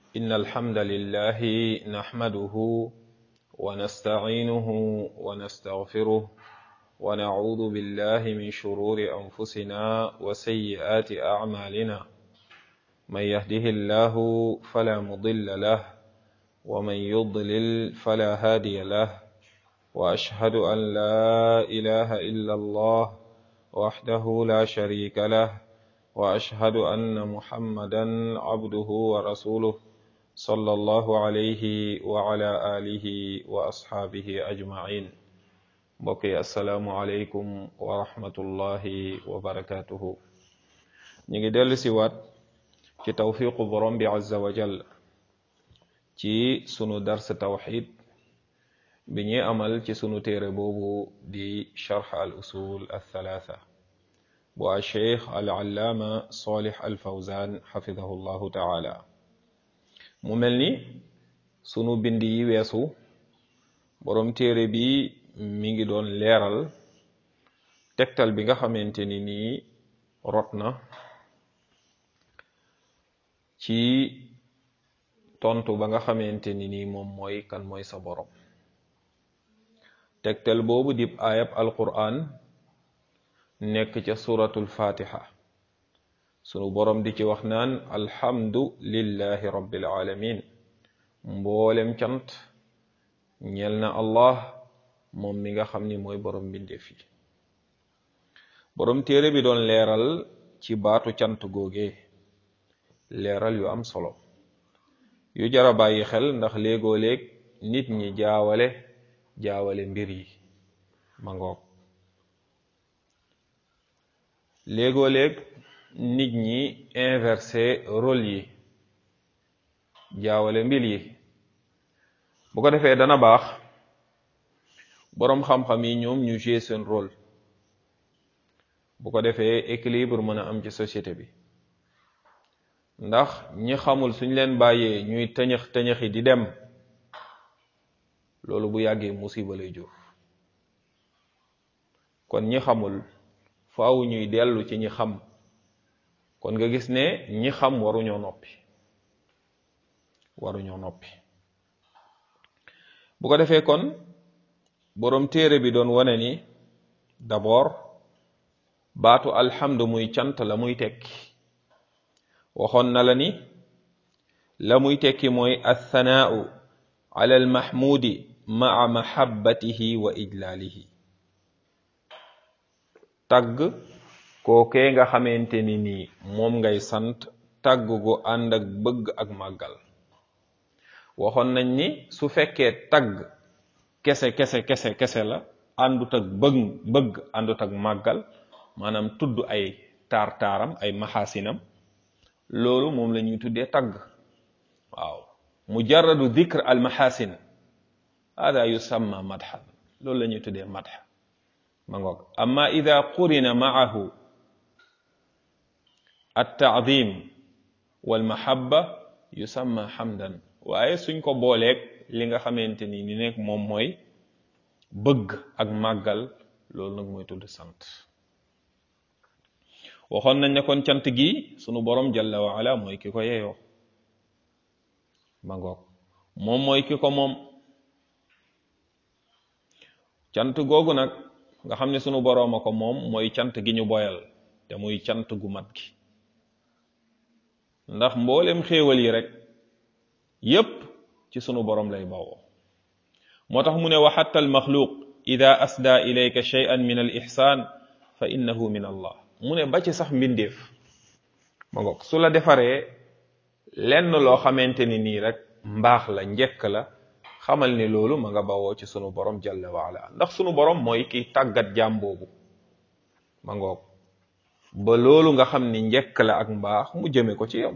إن الحمد لله نحمده ونستعينه ونستغفره ونعوذ بالله من شرور أنفسنا وسيئات أعمالنا من يهده الله فلا مضل له ومن يضلل فلا هادي له وأشهد أن لا إله إلا الله وحده لا شريك له وأشهد أن محمدا عبده ورسوله صلى الله عليه وعلى آله وأصحابه أجمعين mbokki asalaamualeykum wa rahmatullahi wa barakatuhu ñu ngi dellu si waat ci tawfiqu borom bi azza wa jal ci sunu dars tawxid bi ñuy amal ci sunu téere boobu di charx al usul althalatha bu a cheikh al allaama salih al fawzan xafidahu llahu taala mu mel ni sunu bind yi weesu borom téere bi mi ngi doon leeral tegtal bi nga xamante ni nii rot na ci tontu ba nga xamante ni nii moom mooy kan mooy sa borom tegtal boobu dib ayab alquran nekk ca suratul fatiha sunu borom di ci wax naan alhamdu lillahi rabbil alamin mboolem cant ñel na allah moom mi nga xam ni mooy borom mbindeef yi borom téere bi doon leeral ci baatu cant googe leeral yu am solo yu jara bàyyi xel ndax léegoo léeg nit ñi jaawale jaawale mbir yi ma ngoog léegoo léeg nit ñi inversé rôle yi jaawale mbir yi bu ko defee dana baax boroom xam-xam yi ñoom ñu jouer seen rôle bu ko defee équilibre mën a am ci société bi ndax ñi xamul suñ leen bàyyee ñuy tëñëx tëñëxi di dem loolu bu yàggee musiba lay jur kon ñi xamul faaw ñuy dellu ci ñi xam kon nga gis ne ñi xam waruñoo noppi waruñoo noppi bu ko defee kon boroom téere bi doon wane ni d'abord baatu alhamdu muy cant la muy tekki waxoon na la ni la muy tekki mooy althanaau ala almahmudi maa mahabbatihi wa ijlaalihi tagg kookee nga xamante ni nii moom ngay sant tagg gu ànd ak bëgg ak màggal waxoon nañ ni su fekkee tagg kese kese kese kese la àndut ak bëgg bëgg àndut ak màggal maanaam tudd ay taar taaram ay maxaasinam loolu moom la ñuy tuddee tagg waaw mujarradu dikr al maxaasin hada yusamma madxan loolu la ñuy tuddee madx ma ngoog amma ida qurina maahu at taadim wal mahabba yusamma hamdan waaye suñ ko booleeg li nga xamante ni ni nekk moom mooy bëgg ak màggal loolu nag mooy tudd sant waxoon nañ ne kon cant gi sunu borom jalla wa ala mooy ki ko yeyoo ma ngoog moom mooy ki ko moom cant googu nag nga xam ne sunu boroom a ko moom mooy cant gi ñu boyal te muy cant gu mat gi ndax mboolem xéewal yi rek yépp ci sunu borom lay bawoo moo tax mu ne wa xatta almaxluq ida asda ilayka shay'an min al ihsan fa innahu min allah mu ne ba ci sax mbindeef ma ngoog su la defaree lenn loo xamante ni nii rek mbaax la njekk la xamal ni loolu ma nga bawoo ci sunu borom jalla waala ndax sunu borom mooy kiy tàggat jaam boobu ma ngoog ba loolu nga xam ni njekk la ak mbaax mu jëme ko ci yow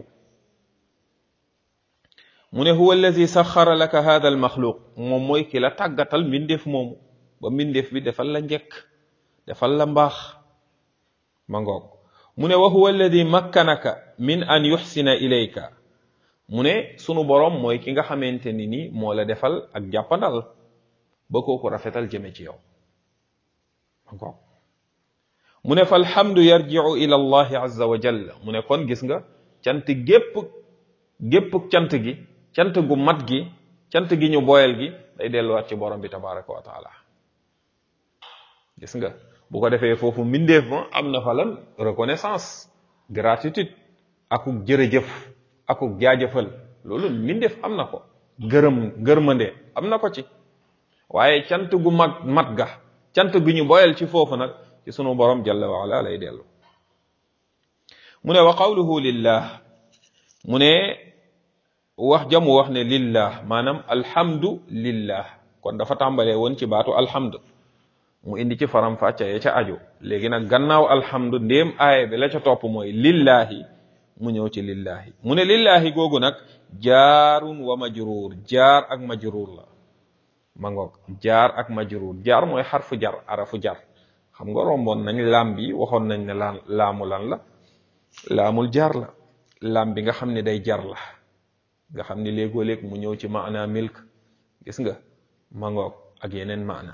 mu ne huwa allazi saxara laka hada al maxluq moom mooy ki la tàggatal mbindeef moomu ba mbindeef bi defal la njekk defal la mbaax ma ngoog mu ne wa huwa alladi makkanaka min an yuxsina ilayka mu ne sunu boroom mooy ki nga xamante ni ni moo la defal ak jàppandal ba kooku rafetal jëme ci yow ma ngoog mu ne fa alhamdu yarjiu ila allahi azza wa jalla mu ne kon gis nga cant gépp gépp cant gi cant gu mat gi cant gi ñu boyal gi day delluwaat ci borom bi tabaraka wa taala gis nga bu ko defee foofu mbindeef ma am na fa lan reconnaissance gratitude akuk jërëjëf akuk jaajëfal loolu mbindeef am na ko gërëm gërmande am na ko ci waaye cant gu mag mat ga cant gu ñu boyal ci foofu nag ci sunu borom jalla wa ala lay dellu mu ne wa qawluhu lillah mu ne wax jamu wax ne lillah maanaam alhamdu lillah kon dafa tàmbalee woon ci baatu alhamdu mu indi ci faram fàcca ya ca aju léegi nag gannaaw alhamdu ndéem aaya bi la ca topp mooy lillahi mu ñëw ci lillahi mu ne lillahi googu nag jaarun wa majruur jaar ak majruur la ma ngoog jaar ak majruur jaar mooy xarfu jar arafu jar xam nga romboon nañ laam bi waxoon nañ ne laan laamu lan la laamul jaar la laam bi nga xam ne day jar la nga xam ni léegoo léeg mu ñëw ci maana milk gis nga ma ngoog ak yeneen maana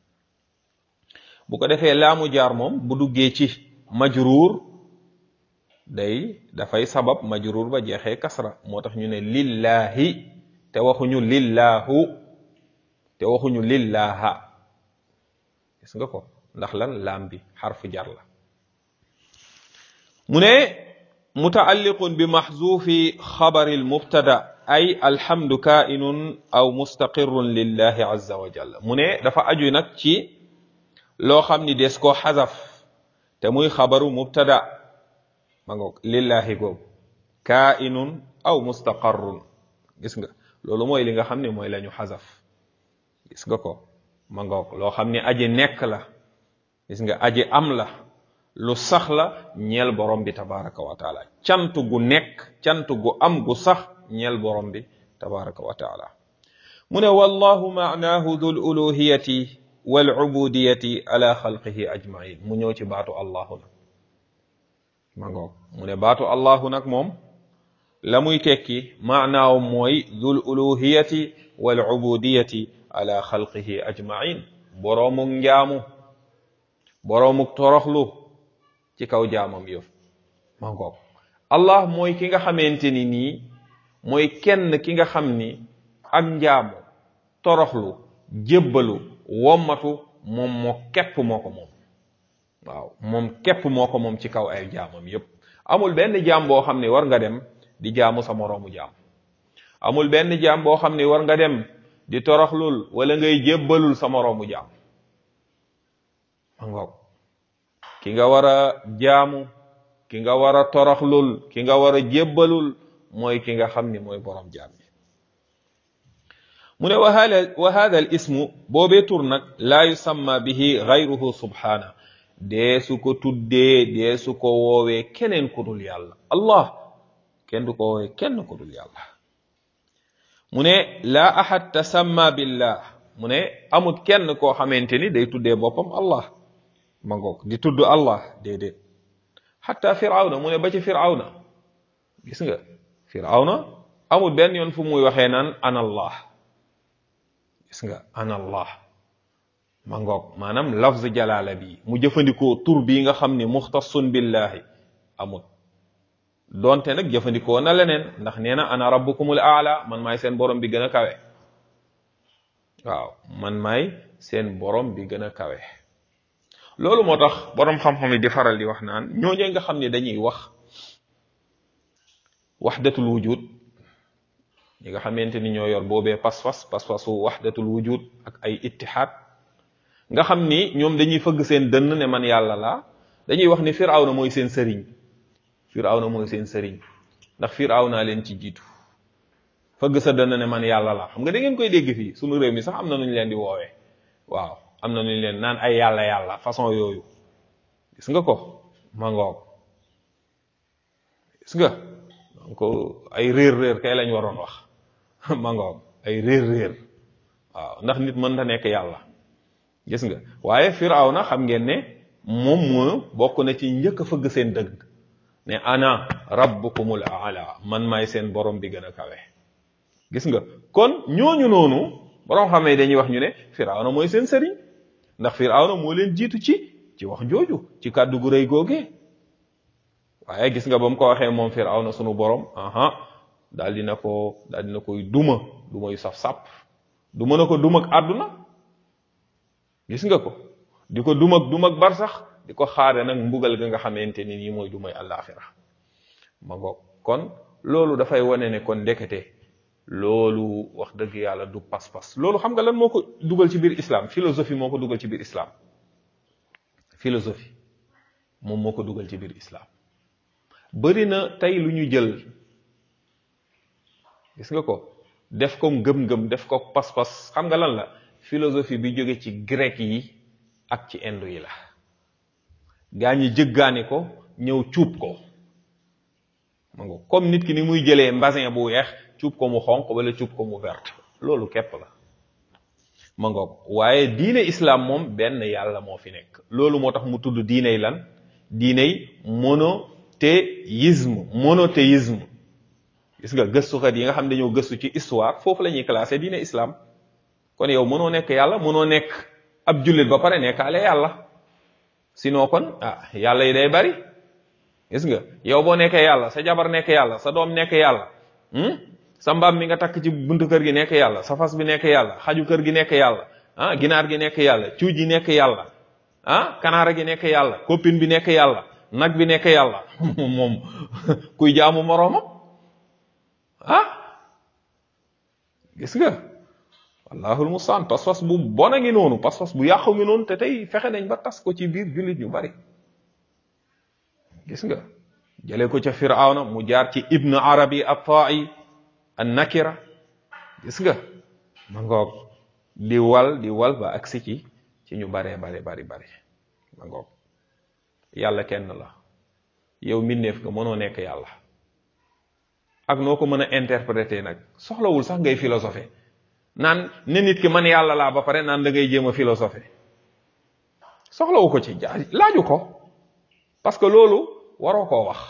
bu ko defee laamu jaar moom bu duggee ci majruur day dafay sabab majruur ba jeexee kasra moo tax ñu ne lillahi te waxuñu lillahu te waxuñu lillaha gis nga ko ndax lan laam bi xarfu jar la mu ne mutaalliqun bi maxzuufi xabari almubtada ay alhamdu kainun aw mustaqirun lillahi azza wa jalla mu ne dafa aju nag ci loo xam ni des koo xazaf te muy xabaru mubtada ma ngoog lillahi googu kainun aw mustaqarrun gis nga loolu mooy li nga xam ne mooy la ñu xazaf gis nga ko ma ngoog loo xam ni aji nekk la gis nga aji am la lu sax la ñeel borom bi tabaraka wa taala cant gu nekk cant gu am gu sax ñeel borom bi tabaraka wa taala mu ne wallahu maanaahu dul uluhiyati wal ubudiyati ala xalqihi ajmain mu ñëw ci baatu allahu nag ma ngoog mu ne baatu allahu nag moom la muy tekki maanaaw mooy dul uluhiyati wal ubudiyati ala xalqihi ajmain boroomuk njaamu boroomuk toroxlu ci kaw jaamam yëf ma ngoog allah mooy ki nga xamante ni nii mooy kenn ki nga xam ni ak njaamu toroxlu jébbalu wommatu moom moo képp moo ko moom waaw moom képp moo ko moom ci kaw ay jaamam yépp amul benn jaam boo xam ne war nga dem di jaamu sa moroomu jaam amul benn jaam boo xam ne war nga dem di toroxlul wala ngay jébbalul sa moroomu jaam ma ngoog ki nga war a jaamu ki nga war a toroxlul ki nga war a jébbalul mooy ki nga xam ni mooy borom jaam yi mu ne wa hada wa hada al ismu boobee tur nag laa yusamma bihi gayruhu subhana dee su ko tuddee dee su ko woowee keneen ku dul yàlla allah kenn du ko woowee kenn ku dul yàlla mu ne laa ahad tasamma billah mu ne amut kenn koo xamante ni day tuddee boppam allah ma ngoog di tudd allah déedéet xatta firawna mu ne ba ci firawna gis nga firawna amul benn yoon fu muy waxee naan ana allah gis nga ana allah ma ngoog maanaam lafz jalaala bi mu jëfandikoo tur bii nga xam ni muxtasun billahi amul donte nag jëfandikoo na leneen ndax nee na ana rabbukumul aala man maay seen borom bi gën a kawe waaw man maay seen borom bi gën a kawe loolu moo tax borom xam-xam yi di faral di wax naan ñooñu nga xam ne dañuy wax waxdatul wujud ñi nga xamante ni ñoo yor boobee pas-pas pas-pasu waxdatul wujud ak ay ittihaad nga xam ni ñoom dañuy fëgg seen dënn ne man yàlla laa dañuy wax ni firawna mooy seen sëriñ firawna mooy seen sëriñ ndax firawna leen ci jiitu fëgg sa dënn ne man yàlla laa xam nga da ngeen koy dégg fii sunu réew mi sax am na nu ñu leen di woowee waaw am na nu ñu leen naan ay yàlla yàlla façon yooyu gis nga ko ma ngoog gis nga donc ay réer réer kay lañ waroon wax ma ngoog ay réer réer waaw ndax nit mën ta nekk yàlla gis nga waaye firawna xam ngeen ne moom moo bokk na ci njëkk a fëgg seen dëgg ne ana rabbukumul aala man maay seen borom bi gën a kawe gis nga kon ñooñu noonu borom xamee dañuy wax ñu ne firawna mooy seen sëriñ ndax firawna moo leen jiitu ci ci wax jooju ci kàddu gu rëy googee waaye gis nga ba mu ko waxee moom firawna sunu borom aha daal dina ko daal dina koy duma duma yu saf sàpp du mën a ko duma ak àdduna gis nga ko di ko duma ak duma ak bar sax di ko xaare nag mbugal ga nga xamante ni nii mooy dumay àllaaxira ma ngoog kon loolu dafay wane ne kon ndekete loolu wax dëgg yàlla du pas-pas loolu xam nga lan moo ko dugal ci biir islam philosophie moo ko dugal ci biir islam philosophie moom moo ko dugal ci biir islam bari na tey lu ñu jël gis nga ko def ko ngëm-ngëm def ko pas-pas xam nga lan la philosophie bi jóge ci grec yi ak ci indo yi la gaa ñi jëggaani ko ñëw cuub ko ma nga comme nit ki ni muy jëlee mbasin bu weex cuub ko mu xonq wala cuub ko mu vert loolu képp la ma ngoog waaye diine islam moom benn yàlla moo fi nekk loolu moo tax mu tudd diiney lan diiney monothéisme monothéisme gis nga gëstukat yi nga xam dañoo gëstu ci histoire foofu la ñuy classé diine islam kon yow mënoo nekk yàlla mënoo nekk ab jullit ba pare nekkaale yàlla sinon kon ah yàlla yi day bari gis nga yow boo nekkee yàlla sa jabar nekk yàlla sa doom nekk yàlla sa mbaam mi nga takk ci buntu kër gi nekk yàlla sa fas bi nekk yàlla xaju kër gi nekk yàlla ah ginaar gi nekk yàlla cuuj yi nekk yàlla ah kanaara gi nekk yàlla copine bi nekk yàlla nag bi nekk yàlla moom kuy jaamu moroomam ah gis nga wallahul mustaan pas-pas bu bon a ngi noonu pas-pas bu yàqu ngi noonu te tey fexe nañ ba tas ko ci biir jullit ñu bari gis nga jëlee ko ca firawna mu jaar ci ibnu arabi at-ta'i an nakira gis nga ma ngoog di wal di wal ba agsi ci ci ñu baree bari bari bari ma ngoog yàlla kenn la yow mbindeef nga mënoo nekk yàlla ak noo ko mën a interpréter nag soxlawul sax ngay philosopher naan ne nit ki man yàlla laa ba pare naan da ngay jéem a philosopher soxlawu ko ci jaa laaju ko parce que loolu waroo koo wax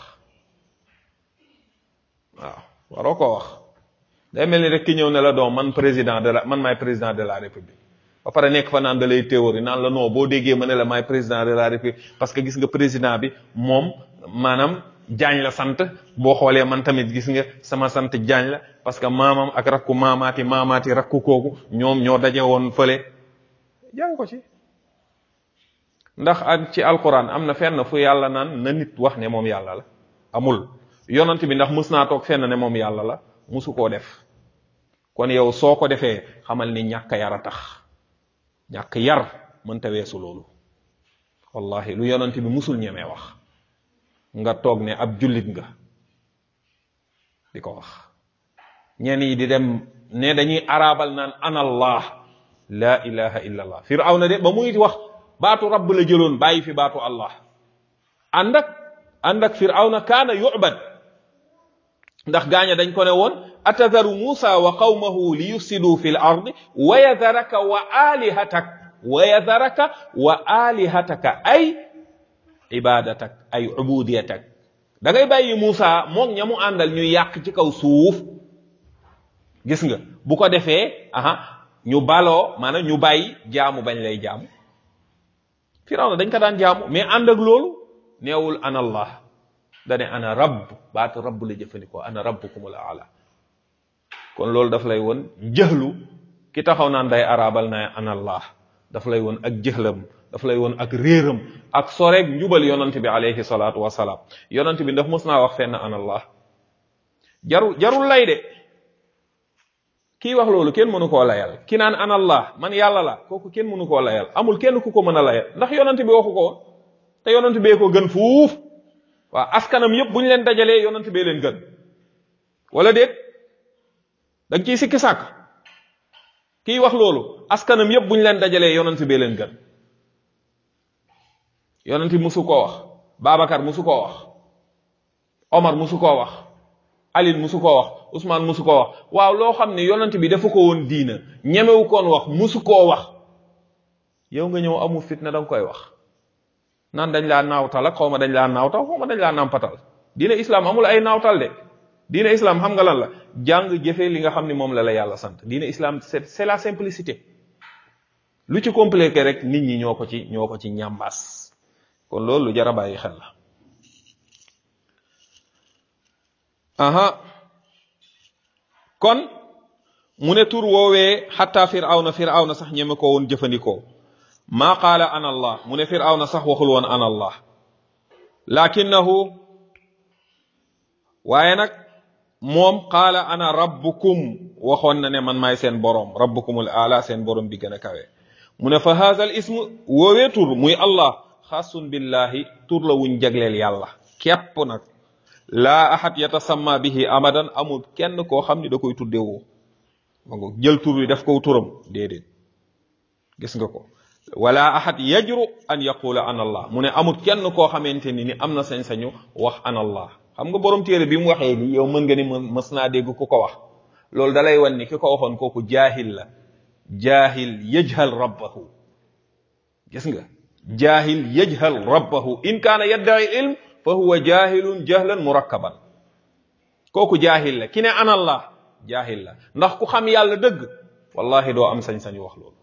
waaw waroo koo wax day mel ni rek ki ñëw ne la doom man président de la man maay président de la république ba pare nekk fa naan da lay théorie naan la non boo déggee ma ne la maay président de la république parce que gis nga président bi moom maanaam jaañ la sant boo xoolee man tamit gis nga sama sant jaañ la parce que maamam ak rakku maamaati maamaati rakku kooku ñoom ñoo daje woon fële jàng ko ci ndax ak ci alquran am na fenn fu yàlla naan na nit wax ne moom yàlla la amul yonent bi ndax mus naa toog fenn ne moom yàlla la musu koo def kon yow soo ko defee xamal ni ñàkk yar a tax ñàkk yar mënta weesu loolu wallahi lu yonent bi musul ñemee wax nga toog ne ab jullit nga di ko wax ñenn yi di dem ne dañuy arabal naan anallah la ilaha illa allah firawna de ba muy wax baatu rabb la jëloon bàyyi fi baatu allah ànd ak ànd ak firawna kaana yu'bad ndax gaaña dañ ko ne woon atadaru musa wa qawmahu li yufsidu fi l ard wa yadaraka wa alihatak wa yadaraka wa alihataka ay ibadatak ay ubudiyatak da ngay bàyyi Muusa moog ña mu àndal ñu yàq ci kaw suuf gis nga bu ko defee aha ñu baloo maanaam ñu bàyyi jaamu bañ lay jaamu Firawna dañ ko daan jaamu mais ànd ak loolu neewul ana allah dane ana rabb baatu rabb la jëfandikoo ana rabbukumul aala kon loolu daf lay woon jëxlu ki taxaw naan day arabal na ana allah daf lay woon ak jëxlam daf lay woon ak réeram ak soreeg njubal yonant bi alayhi salaatu wasalaam yonant bi ndax mos naa wax fenn ana allah jaru jarul lay de kii wax loolu kenn mënu koo layal ki naan ana allah man yàlla la kooku kenn mënu koo layal amul kenn ku ko mën a layal ndax yonant bi waxu ko te yonant bee ko gën fuuf waaw askanam yëpp bu ñu leen dajalee yonant bee leen gën wala déet da nga ciy sikki sàkk kii wax loolu askanam yëpp bu ñu leen dajalee yonant bee leen gën yonent bi musu koo wax Babacar musu koo wax Omar musu koo wax Ali musu koo wax Ousmane musu koo wax waaw loo xam ne yonent bi dafa ko woon diina ñemewu koon wax musu koo wax yow nga ñëw amul fitna da nga koy wax naan dañ laa naawtal ak xaw ma dañ laa naawtal xaw ma dañ laa nampatal diina islam amul ay naawtal de diina islam xam nga lan la jàng jëfe li nga xam ne moom la la yàlla sant diina islam c'est c'est la simplicité lu ci compliqué rek nit ñi ñoo ko ci ñoo ko ci ñambaas kon loolu lu jar a bàyyi xel la aha kon mu ne tur woowee xatta firawna firawna sax ñeme ko woon jëfandikoo maa qaala ana allah mu ne firawna sax waxul woon ana allah lakinnahu waaye nag moom qaala ana rabbukum waxoon na ne man maay seen boroom rabbukumul aala seen boroom bi gën a kawe mu ne fa haza al ism woowee tur muy allah xaasun billahi tur la wuñ jagleel yàlla képp nag laa ahad yatasamma bihi abadan amul kenn koo xam ni da koy tuddewoo ma ngo jël tur wi def ko turam déedéet gis nga ko wala ahad yajru an yaqula an allah mu ne amul kenn koo xamante ni ni am na sañ-sañu wax an allah xam nga borom téere bi mu waxee ni yow mën nga ni mës naa dégg ku ko wax loolu dalay wan ni ki ko waxoon kooku jaahil la jaahil yajhal rabbahu gis nga jaahil yajhal rabbahu in kaana yadda'i ilm fa huwa jahilun jahlan murakkaban kooku jaahil la ki ne ana allah jaahil la ndax ku xam yàlla dëgg wallahi doo am sañ-sañu wax loolu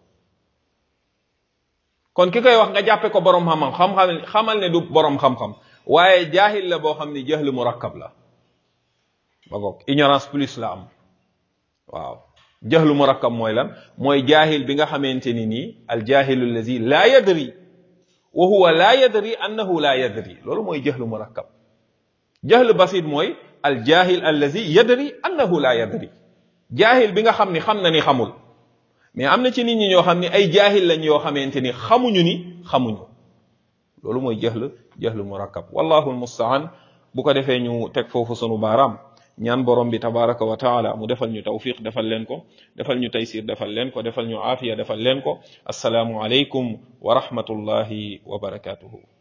kon ki koy wax nga jàppe ko borom xam-xam xam-xam xamal ne du borom xam-xam waaye jaahil la boo xam ni jahlu murakkab la ba goog ignorance plus la am waaw jahlu murakkab mooy lan mooy jaahil bi nga xamante ni nii al jahilu allazi la yadri wa huwa la yadri annahu la yadri loolu mooy jahlu murakkab jahlu basit mooy al jahil allazi yadri annahu la yadri jaahil bi nga xam ni xam na ni xamul mais am na ci nit ñi ñoo xam ni ay jaahil lañ yoo xamante ni xamuñu ni xamuñu loolu mooy jahl jahl murakkab wallahu almustaan bu ko defee ñu teg foofu sunu baaraam ñaan borom bi tabaraka wa taala mu defal ñu tawfiq defal leen ko defal ñu taysir defal leen ko defal ñu aafiya defal leen ko assalaamu alaykum wa rahmatullahi wa barakatuhu